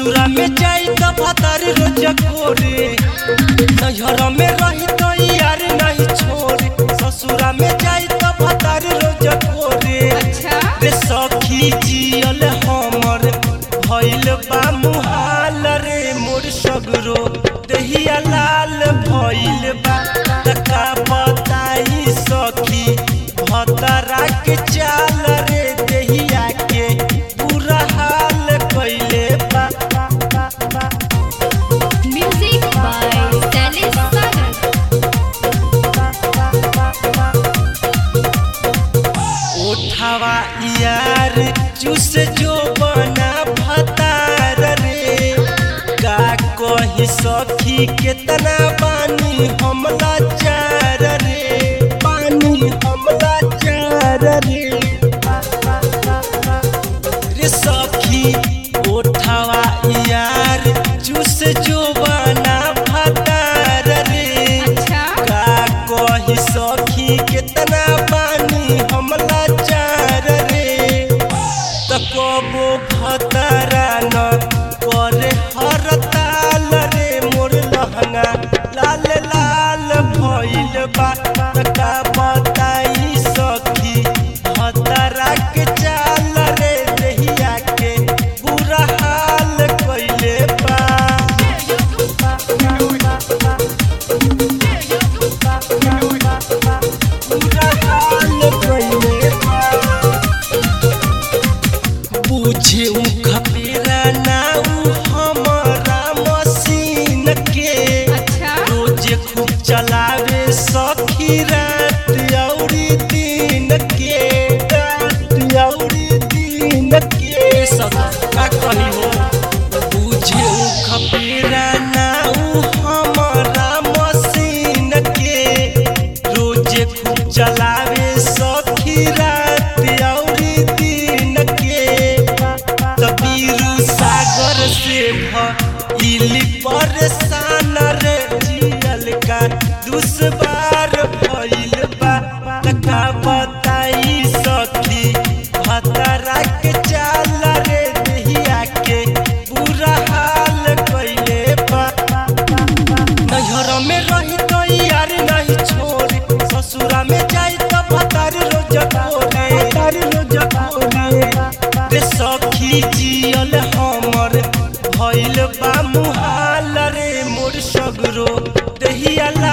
ससुरा में जाई त भतार रोज कोरे नैहर में रही तो यार नहीं छोरे ससुरा में जाई त भतार रोज कोरे अच्छा रे सखी जियल हमर भइल बा मुहाल रे मोर सगरो दहिया लाल भइल बा तका बताई सखी भतरा के चाल रे दहिया के पूरा हाल कइले बा म्यूजिक बाय सैलिस सागर ओठावा यार चूस जो बना भतार रे का कही सखी केतना पानी हमला चार रे पानी हमला चार रे रे सखी ओठावा यार चूस जो बना भतार रे अच्छा का कही सखी केतना पानी हमला चार रे त कबो भतरा न करे हर ताल रे मोर लहंगा लाल लाल भइल बा त का बताई सखी भतरा के चाल रे देहिया के बुरा हाल कइले बा बुझे खपेरा नाउ हमारा मशीन के अच्छा रोज खूब चलावे सखी रात औरी दिन के रात औरी दिन के सका कही हो बुझे खपेरा नाउ हमारा मशीन के रोज खूब चलावे सखी रात औरी दिन के तबीरू सागर से भइली परेशान रे जियल का दुश्वार भइल बा तका बताई सखी भतरा के चाल रे देहिया के बुरा हाल कइले बा नैहर में रही तो यार नहीं छोरे ससुरा में जाई तो भतार रोज कोरे भतार रोज कोरे रे सखी जियल हमर भइल बा मुहाल रे मोर सगरो दहिया